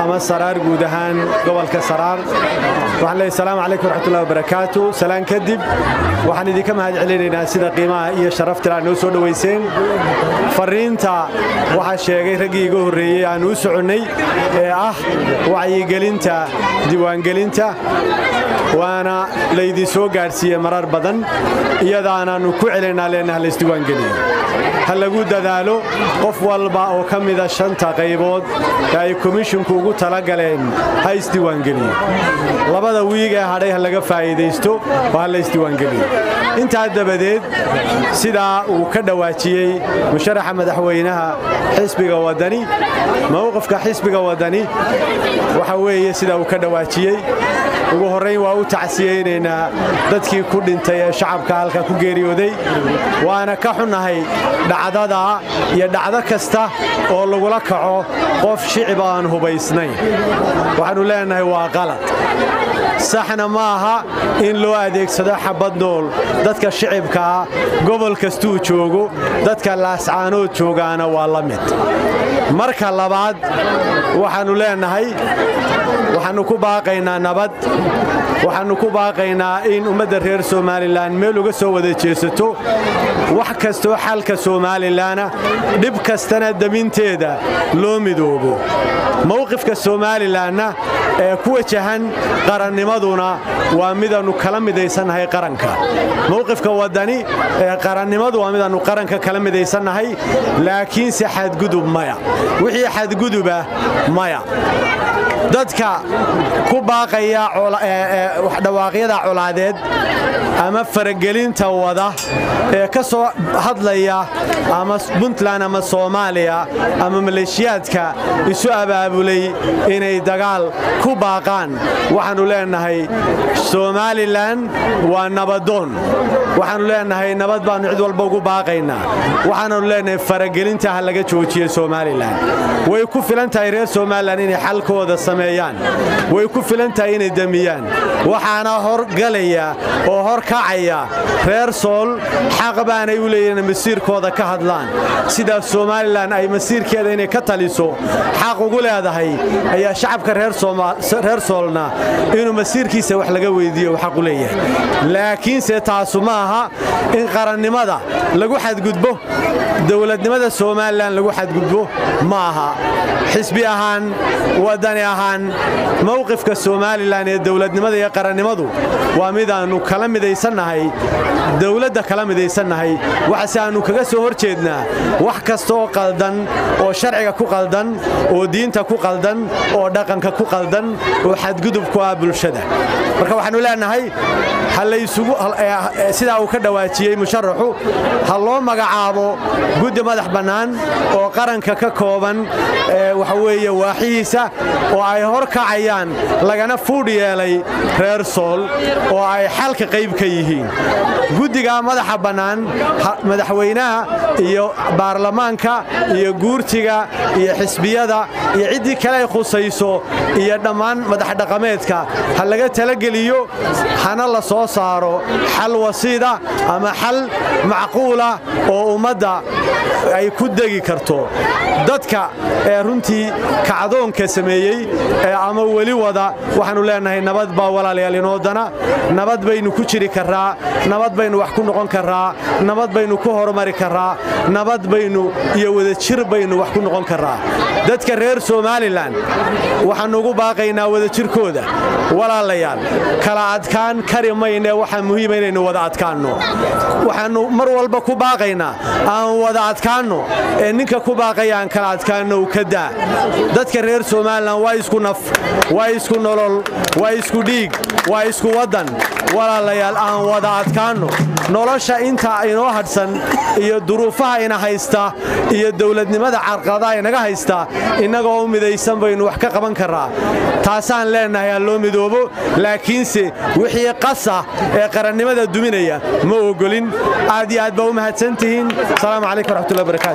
ama saraar guud ahaan gobolka saraar waxaan leeyahay salaamu calaykum waraxmatullahi wabarakaatu salaan kadib waxaan idinka mahad celinaynaa sida qiimaha iyo sharafta aad noo soo dhowayseen farriinta waxaa sheegay raggii iga horreeyey aan u soconnay ee ah wacyigelinta diiwaangelinta waana laydin soo gaadhsiiyey marar badan iyadaanaannu ku celaynaa leenaha laysdiiwaangeliyo ha lagu dadaalo qof walba oo ka mida shanta qaybood ee ay komishinku ugu talagaleen ha isdiiwaangeliyo labada wiig ee hadhay ha laga faa'iidaysto oo ha la isdiiwaangeliyo intaa dabadeed sidaa uu ka dhowaajiyey musharaxa madaxweynaha xisbiga waddani mowqifka xisbiga waddani waxa weeye sidaa uu ka dhowaajiyey ugu horrayn waa u tacsiyeynaynaa dadkii ku dhintay ee shacabka halka ku geeriyooday waana ka xunnahay dhacdada iyo dhacdo kasta oo lagula kaco qof shicib aan hubaysnayn waxaannu leennahay waa qalad saxna ma aha in loo adeegsado xabad nool dadka shicibkaa gobol kastuu joogo dadka laascaanood joogaana waa la mid marka labaad waxaannu leennahay waxaannu ku baaqaynaa nabad waxaannu ku baaqaynaa in ummadda reer somalilan meel uga soo wada jeesato wax kastoo xalka somalilanna dhib kastana deminteeda loo midoobo mowqifka somalilanna ee ku wajahan qarannimaduna waa midaannu kala midaysannahay qaranka mowqifka waddani ee qarannimadu waa midaannu qaranka kala midaysannahay laakiinse xadgudub maya wixii xadguduba maya dadka ku baaqaya dhawaaqyada colaadeed ama faragelinta wada ee ka soo hadlaya ama puntland ama soomaaliya ama maleeshiyaadka isu abaabulay inay dagaal ku baaqaan waxaannu leennahay somalilan waa nabadoon waxaannu leennahay nabad baannu cid walba ugu baaqaynaa waxaannu leennahay faragelinta ha laga joojiye somalilan way ku filan tahay reer somalilan inay xalkooda sameeyaan way ku filan tahay inay demiyaan waxaana horgalaya oo hor kacaya reer sool xaq baanay u leeyihiin masiirkooda ka hadlaan sidaas somalilan ay masiirkeeda inay ka taliso xaq ugu leedahay ayaa shacabka reer soolna inuu masiirkiisa wax laga weydiiyo xaq u leeyahay laakiinse taasu ma aha in qarannimada lagu xadgudbo dowladnimada somalilan lagu xadgudbo ma aha xisbi ahaan waddani ahaan mowqifka somalilan ee dowladnimada iyo qarannimadu waa midaannu kala midaysannahay dowladda kala midaysannahay waxase aannu kaga soo hor jeednaa wax kastaoo qaldan oo sharciga ku qaldan oo diinta ku qaldan oo dhaqanka ku qaldan oo xadgudub ku ah bulshada marka waxaannu leennahay sidaa uu ka dhowaajiyey musharaxu ha loo magacaabo guddi madax bannaan oo qaranka ka kooban waxa weeye waaxihiisa oo ay hor kacayaan lagana fuudh yeelay reer sool oo ay xalka qayb ka yihiin guddiga madaxa bannaan madaxweynaha iyo baarlamaanka iyo guurtiga iyo xisbiyada iyo ciddii kale ay khusayso iyo dhammaan madaxdhaqameedka ha laga talageliyo hana la soo saaro xal wasiida ama xal macquula oo ummadda ay ku degi karto dadka ee runtii kacdoonka sameeyey ee ama weli wada waxaannu leennahay nabad baa walaalayaal inoodana nabad baynu ku jiri karraa nabad baynu wax ku noqon karraa nabad baynu ku horumari karraa nabad baynu iyo wadajir baynu wax ku noqon karraa dadka reer somalilan waxaannu ugu baaqaynaa wadajirkooda walaalayaal kala adkaan kari maynee waxaa muhiima inaynu wada adkaanno waxaannu mar walba ku baaqaynaa aan wada adkaanno ee ninka ku baaqaya aan kala adkaanno u ka daa dadka reer somalilan waa isku naf waa isku nolol waa isku dhiig waa isku waddan walaalayaal aan wada adkaanno nolosha inta inoo hadhsan iyo duruufaha ina haysta iyo dowladnimada carqadaha inaga haysta innagoo u midaysan baynu wax ka qaban karraa taasaan leennahay ha loo midoobo laakiinse wixii qasa ee qarannimada duminaya ma ogolin aad iyo aad baa u mahadsantihiin asalaamu calaykum waraxmatullahi barakatu